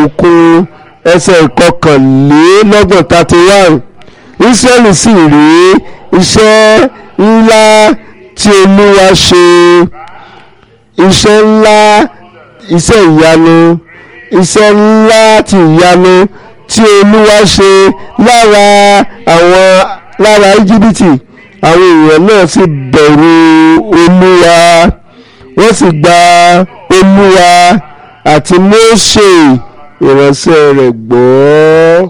òkun ẹsẹ̀ ìkọkànlélọ́gbọ̀n thirty one Ísírẹ́lì sì rí iṣẹ́ ńlá tí Olúwa ṣe iṣẹ́ ńlá iṣẹ́ ìyanu iṣẹ́ ńlá ti ìyanu tí Olúwa ṣe lára àwọn lára íjíbítì àwọn èèyàn náà sì bẹ̀rù Olúwa wọ́n sì gba Olúwa àti Mósè ìránṣẹ́ rẹ̀ gbọ́.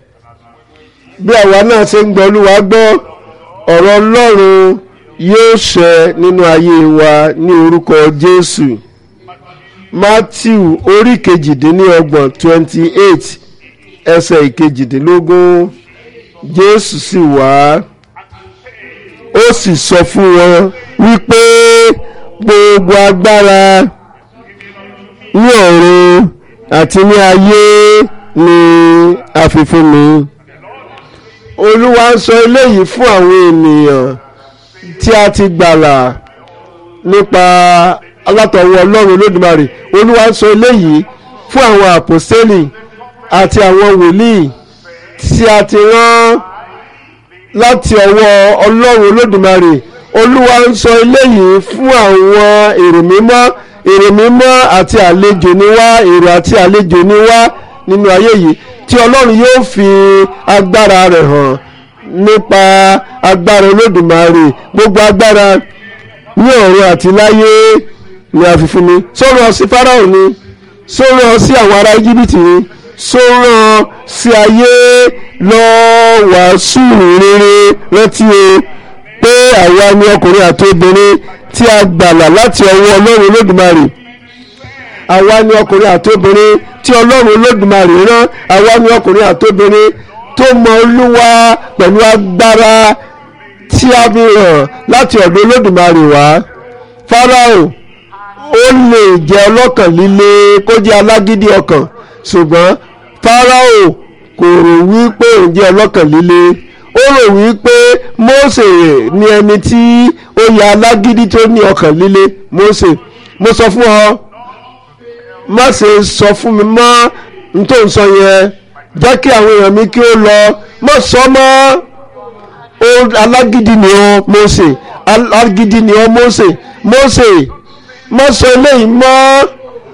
bí àwa náà ṣe ń gbọ́ Olúwa gbọ́ ọ̀rọ̀ Ọlọ́run yóò ṣẹ nínú ayé wa ní orúkọ Jésù Matthew orí kejìdínlọ́gbọ̀n twenty eight ẹsẹ̀ ìkejìdínlógún Jésù sì wá ó sì sọ fún wọn wípé gbogbo agbára ní ọ̀run àti ní ayé ni a fi fún mi olúwa ń sọ eléyìí fún àwọn ènìyàn tí a ti gbàlà nípa alátọ̀wọ́ ọlọ́run olódùmarè olúwa ń sọ eléyìí fún àwọn àpòstélì àti àwọn wòlíì tí a ti rán láti ọwọ́ ọlọ́run olódùmarè olúwa ń sọ eléyìí fún àwọn èrò mímọ́ èrò mímọ́ àti àlejò ni wá èrò àti àlejò ni wá nínú ayé yìí tí ọlọ́run yóò fi agbára rẹ̀ hàn nípa agbára olódùmarè gbogbo agbára ní ọ̀run àti láyé ni a fi fún mi sọ̀rọ̀ sí fáráò ni sọ̀rọ̀ sí àwọn ará íjíbítì ni sọ̀rọ̀ sí ayé lọ wàásù rere rántí o pé àwa ni ọkùnrin àti obìnrin tí a gbàlà láti ọwọ́ ọlọ́run olódùmarè àwa ni ọkùnrin àti obìnrin tí ọlọ́run olódùmarè rán àwa ni ọkùnrin àti obìnrin tó mọ olúwa pẹ̀lú agbára tí a fi hàn láti ọ̀dọ̀ olódùmarè wá fáráò ó lè jẹ́ ọlọ́kàn líle kó jẹ́ alágídí ọkàn ṣùgbọ́n fáráò kò rò wípé òun jẹ́ ọlọ́kàn líle ó rò wípé Mósè ni ẹni tí ó ya alágídí tó ní ọkàn líle Mósè mo sọ fún ọ má ṣe sọ fún mi mọ́ n tó ń sọ yẹn jẹ́ kí àwọn èèyàn mi kí ó lọ má sọ mọ́ alágídí ni ọ Mósè alágídí ni ọ Mósè Mósè má sọ eléyìí mọ́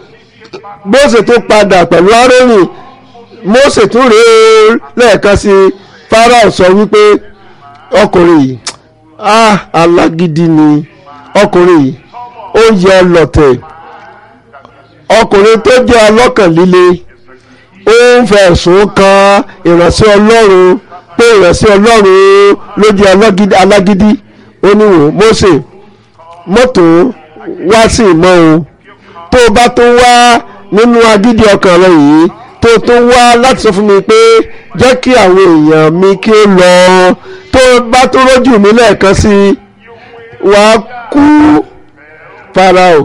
Mósè tó padà pẹ̀lú Árónì Mósè tún rèé lẹ́ẹ̀kan sí i Fáráò sọ wípé ọkùnrin yìí ah alágídí ni ọkùnrin yìí ó yẹ ọlọ̀tẹ̀ ọkùnrin tó jẹ́ ọlọ́kàn líle ó ń fẹ̀sùn kan ìránṣẹ́ Ọlọ́run pé ìránṣẹ́ Ọlọ́run ló jẹ́ alágídí ó ní wò Mósè mọ́tò wá sí ìmọ̀ o tó o bá tó wá nínú agídí ọkàn rẹ yìí tó tó wá láti sọ fún mi pé jẹ́ kí àwọn èèyàn mi kí ó lọ tó bá tó rójú mi lẹ́ẹ̀kan sí i wàá kú Fáráò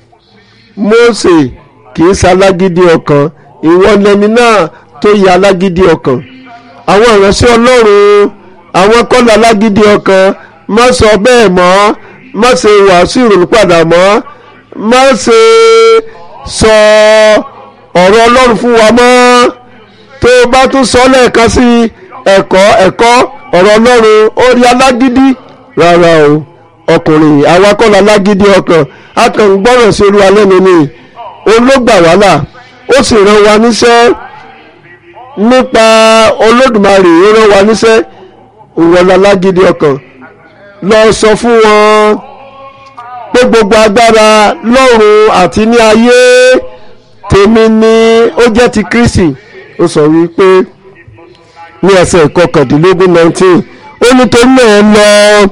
Mósè kì í ṣalágídí ọkàn ìwọ lẹni náà tó yẹ alágídí ọkàn àwọn ìránṣẹ́ Ọlọ́run àwọn kọ́lá alágídí ọkàn má sọ bẹ́ẹ̀ mọ́ má ṣe wàásù ìrònúpàdà mọ́ má ṣe sọ ọ̀rọ̀ Ọlọ́run fún wa mọ́ tó o bá tún sọ lẹ́ẹ̀kan sí ẹ̀kọ́ ẹ̀kọ́ ọ̀rọ̀ Ọlọ́run ó rí alágídí rárá o ọkùnrin àwa kọ́lá alágídí ọkàn a kàn ń gbọ́rọ̀ sí Olúwa lẹ́nu ni ológbà wàhálà ó sì rán wa níṣẹ́ nípa Olódùmarè ó rán wa níṣẹ́ ìwọ̀n alágídí ọkàn lọ sọ fún wọn pé gbogbo agbára lọ́run àti ní ayé tèmi ni ó jẹ́ ti Kristi ó sọ wípé ní ẹsẹ̀ ìkọkàndínlógún nineteen ó nítorí náà lọ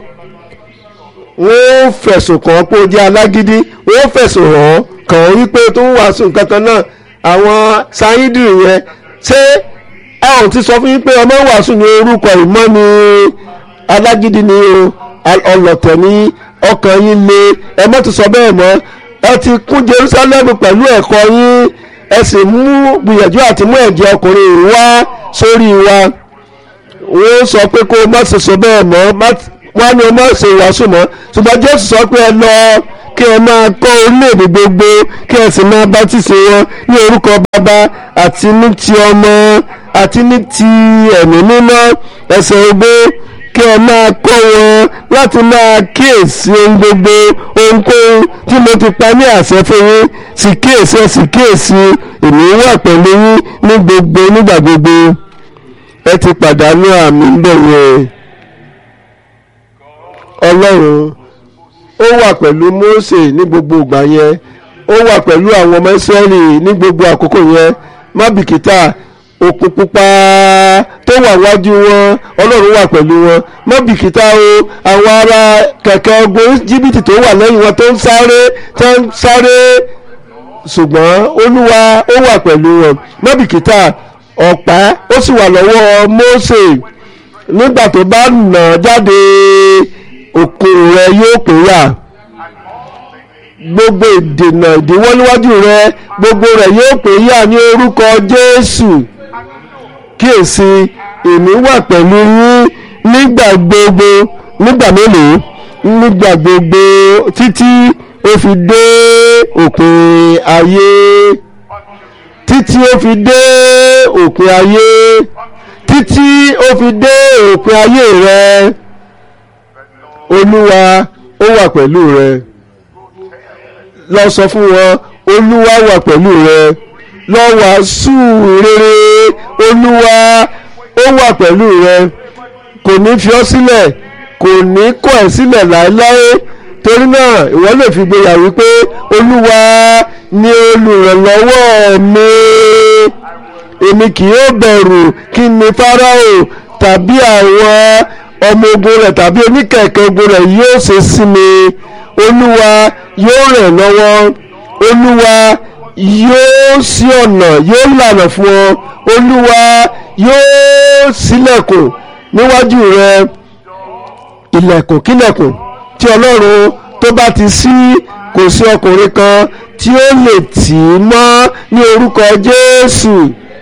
wọ́n fẹ̀sùn kàn án pé ó jẹ́ alágídí wọ́n fẹ̀sùn hàn án kàn án wípé tó ń wàásù nǹkan kan náà àwọn sáyídìrì yẹn ṣé ẹ ò ti sọ fún yín pé ọmọ wàásù ní orúkọ ìmọ̀ ni alágídí ni o ọlọ̀tẹ̀ ní ọkàn yín le ẹ mọ́ ti sọ bẹ́ẹ̀ mọ́ ẹ ti kún Jerusalem pẹ̀lú ẹ̀kọ́ yín ẹ sì mú gbìyànjú àti mú ẹ̀jẹ̀ ọkùnrin wá sórí wa wọ́n sọ pé kó má ṣe sọ bẹ́ẹ̀ mọ́ wọ́n ní o má ṣe wàásù mọ́ ṣùgbọ́n Jésù sọ pé ẹ lọ kí ẹ máa kọ́ orílẹ̀-èdè gbogbo kí ẹ sì máa bátísì wọn ní orúkọ bàbá àti ní ti ọmọ àti ní ti ẹ̀mí mímọ́ ẹsẹ̀ ogbó kí ẹ máa kọ́ wọn láti máa kíyèsí ohun gbogbo ohunkóhun tí mo ti pa ní àṣẹ fún yín sì kíyèsí ẹ sì kíyèsí èmi wà pẹ̀lú yín ní gbogbo nígbà gbogbo ẹ ti pàdánù àmì ń bẹ̀ yẹn ọlọ́run ó wà pẹ̀lú Mósè ní gbogbo ìgbà yẹn ó wà pẹ̀lú àwọn ọmọ Ísírẹ́lì ní gbogbo àkókò yẹn má bìkítà òkun pupa tó wà wájú wọn ọlọ́run wà pẹ̀lú wọn má bìkítà o àwọn ará kẹ̀kẹ́ ogun jìbìtì tó wà lẹ́yìn wọn tó ń sáré tó ń sáré ṣùgbọ́n olúwa ó wà pẹ̀lú wọn má bìkítà ọ̀pá ó sì wà lọ́wọ́ Mósè nígbà tó bá nà jáde òkun rẹ yóò pínyà gbogbo ìdènà ìdíwọ́ níwájú rẹ gbogbo rẹ yóò pínyà ní orúkọ Jésù kíyèsí èmi wà pẹ̀lú yín nígbà gbogbo nígbà mélòó nígbà gbogbo títí ó fi dé òpin ayé títí ó fi dé òpin ayé títí ó fi dé òpin ayé rẹ olúwa ó wà pẹ̀lú rẹ lọ sọ fún wọn olúwa wà pẹ̀lú rẹ lọ wàásù rere olúwa ó wà pẹ̀lú rẹ kò ní fi ọ́ sílẹ̀ kò ní kọ̀ ẹ́ sílẹ̀ láéláé torí náà ìwọ lè fi gbéyà wípé olúwa ni olùrànlọ́wọ́ mi èmi kì yóò bẹ̀rù kí ni fáráò tàbí àwọn ọmọ ogun rẹ̀ tàbí oníkẹ̀kẹ́ ogun rẹ̀ yóò ṣe sí mi olúwa yóò rẹ̀ lọ́wọ́ olúwa yóò ṣí ọ̀nà yóò lànà fún ọ olúwa yóò ṣílẹ̀kùn níwájú rẹ ilẹ̀kùn kílẹ̀kùn tí ọlọ́run tó bá ti ṣí kò sí ọkùnrin kan tí ó lè tì í mọ́ ní orúkọ jésù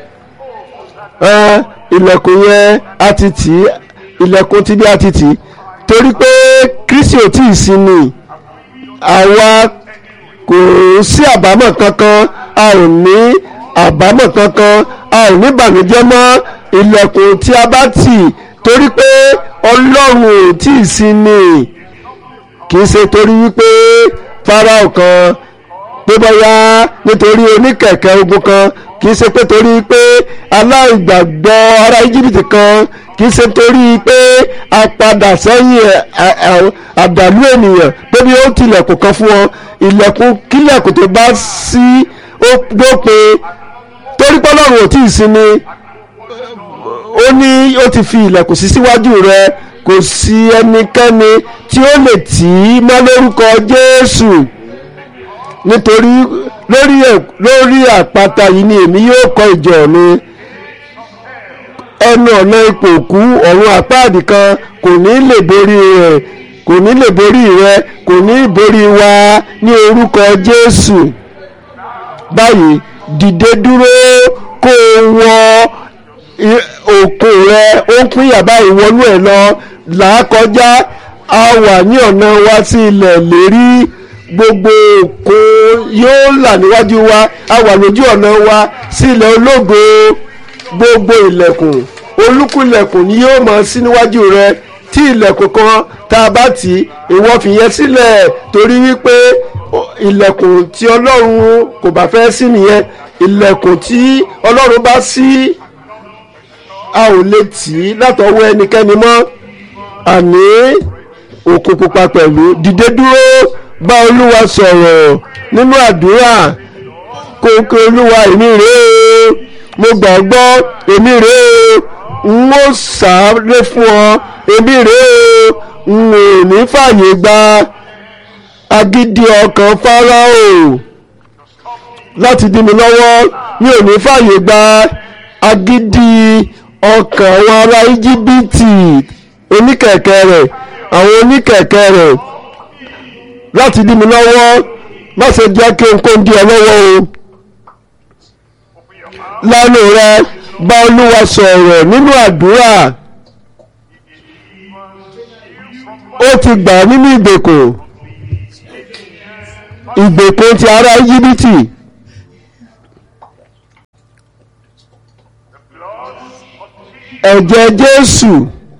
ilẹ̀kùn yẹn a ti tì í ilẹ̀kùn tí bí a ti tì í torí pé kristi ò tí ì sí ni àwa kò sí àbámọ̀ kankan a ò ní àbámọ̀ kankan a ò ní bànújẹ́ mọ́ ilẹ̀kùn tí a bá tì torí pé ọlọ́run ò tí ì sí ni kì í ṣe torí wípé fáráò kan pé bóyá nítorí oníkẹ̀kẹ́ ogun kan kì í ṣe pé torí pé aláìgbàgbọ́ ará íjíbítì kan kì í ṣe torí pé a padà sẹ́yìn àdàlú ènìyàn pé bí ó tilẹ̀kùn kan fún ọ ilẹ̀kùn kílẹ̀kùn tó bá sí ó dópin torí pé ọlọ́run ò tí ì sinmi ó ní ó ti fi ilẹ̀kùn sí síwájú rẹ kò sí ẹnikẹ́ni tí ó lè tì í mọ́ lórúkọ Jésù nítorí lórí lórí àpáta yìí ni èmi yóò kọ́ ìjọ mi ẹnu ọ̀nà ipò òkú ọ̀run àpáàdì kan kò ní lè borí rẹ̀ kò ní lè borí rẹ kò ní borí wa ní orúkọ Jésù báyìí dìde dúró kó o wọ òkun rẹ ó ń pín yàrá ìwọnú ẹ lọ là á kọjá a wà ní ọ̀nà wa sí ilẹ̀ lérí gbogbo òkun yóò là níwájú wa a wà lójú ọ̀nà wa sí ilẹ̀ ológo gbogbo ilẹ̀kùn olúkúlẹ̀kùn ni yóò mọ̀ sí níwájú rẹ tí ilẹ̀kùn kan tá a bá tì í ìwọ fìyẹn sílẹ̀ torí wípé ilẹ̀kùn tí ọlọ́run kò bá fẹ́ sí nìyẹn ilẹ̀kùn tí ọlọ́run bá sí a ò lè tì í látọwọ́ ẹnikẹ́ni mọ́ àní òkun pupa pẹ̀lú dìde dúró bá olúwa sọ̀rọ̀ nínú àdúrà kókó olúwa èmi rèé o mo gbàgbọ́ èmi rèé o n ó sáré fún ọ èmi rèé o n ò ní fàyè gba agídí ọkàn fáráò láti dí mi lọ́wọ́ mi ò ní fàyè gba agídí ọkàn àwọn ará íjíbítì oníkẹ̀kẹ́ rẹ̀ àwọn oníkẹ̀kẹ́ rẹ̀ láti dí mi lọ́wọ́ má ṣe jẹ́ kí n kó ń di ọ lọ́wọ́ o lánàá rẹ bá olúwa sọ̀rọ̀ nínú àdúrà ó ti gbà nínú ìgbèkùn ìgbèkùn ti ará íjíbítì ẹ̀jẹ̀ jésù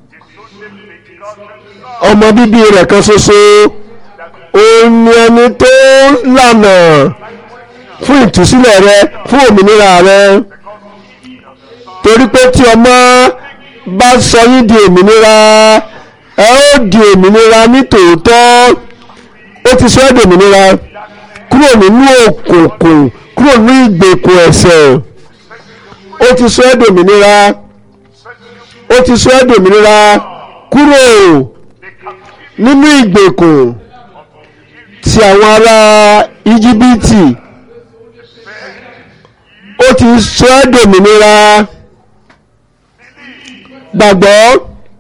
ọmọ bíbí rẹ̀ kan ṣoṣo òun ni ẹni tó lànà fún ìtúsílẹ̀ rẹ fún òmìnira rẹ torí pé tí ọmọ bá sọ yín di òmìnira ẹ ó di òmìnira ní tòótọ́ ó ti sọ ẹ́ di òmìnira kúrò nínú òkùnkùn kúrò nínú ìgbèkùn ẹ̀ṣẹ̀ ó ti sọ ẹ́ di òmìnira ó ti sọ ẹ́ di òmìnira kúrò nínú ìgbèkùn ti àwọn ará íjíbítì ó ti sọ ẹ́ di òmìnira gbàgbọ́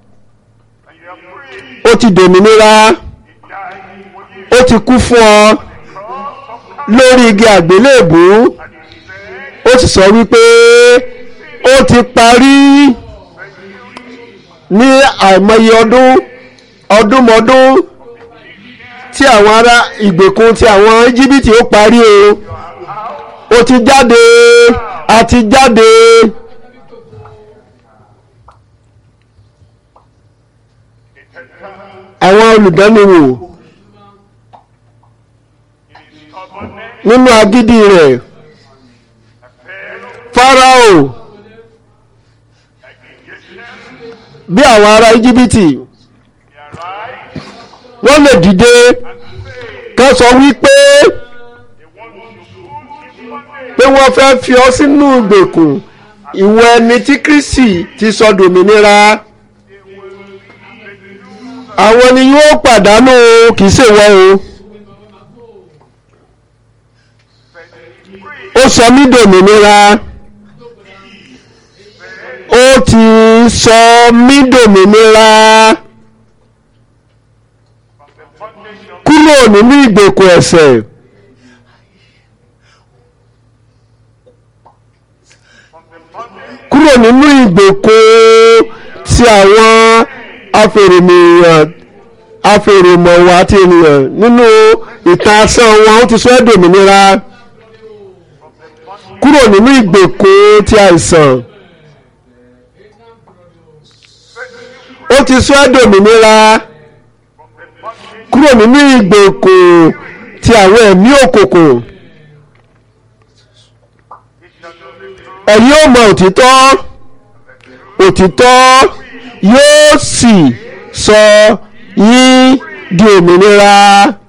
ó ti dòmìnira ó ti kú fún ọ lórí igi àgbélébù ó sì sọ wípé ó ti parí ní àìmọye ọdún ọdúnmọdún tí àwọn ará ìgbèkùn tí àwọn íjíbítì ó parí o ó ti jáde a ti jáde. àwọn olùdánimò nínú agídí rẹ̀ Fáráò bí àwọn ará íjíbítì wọ́n lè dìde ká sọ wípé pé wọ́n fẹ́ fi ọ́ sínú ìgbèkùn ìwọ ẹni tí Kristi ti sọ dòmìnira àwọn ni yóò pàdánù kì í ṣèwọ o ó sọ mí dòmìnira ó ti sọ mí dòmìnira kúrò nínú ìgbèkùn ẹ̀ṣẹ̀ kúrò nínú ìgbèkùn tí àwọn afèrèmìyàn afèrèmọ̀wá àti ènìyàn nínú ìtàn asán wọn ó ti sọ ẹ́ dòmìnira kúrò nínú ìgbèkùn ti àìsàn ó ti sọ ẹ́ dòmìnira kúrò nínú ìgbèkùn ti àwọn ẹ̀mí òkùnkùn ẹ̀yin ó mọ òtítọ́ òtítọ́ yóò sì sọ yín di òmìnira.